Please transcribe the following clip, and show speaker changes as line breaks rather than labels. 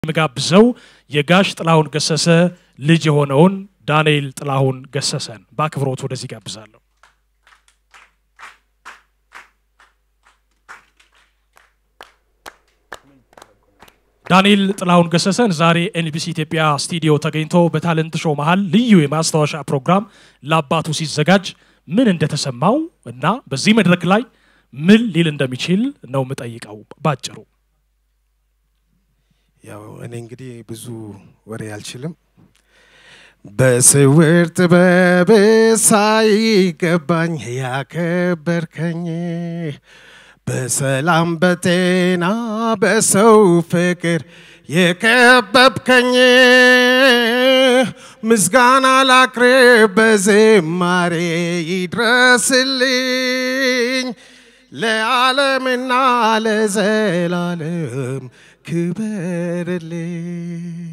የምጋብዘው የጋሽ ጥላሁን ገሰሰ ልጅ የሆነውን ዳንኤል ጥላሁን ገሰሰን በአክብሮት ወደዚህ ጋብዛለሁ። ዳንኤል ጥላሁን ገሰሰን ዛሬ ኤንቢሲ ኢትዮጵያ ስቱዲዮ ተገኝቶ በታለንት ሾው መሃል ልዩ የማስታወሻ ፕሮግራም ለአባቱ ሲዘጋጅ ምን እንደተሰማው እና በዚህ መድረክ ላይ ምን ሊል እንደሚችል ነው የምጠይቀው ባጭሩ።
ያው እኔ እንግዲህ ብዙ ወሬ አልችልም። በስውር ጥበብ ሳይገባኝ ያከበርከኝ በሰላም በጤና በሰው ፍቅር የከበብከኝ ምስጋና ላቅርብ በዝማሬ ይድረስልኝ ለዓለምና ለዘላለም ክበርልኝ።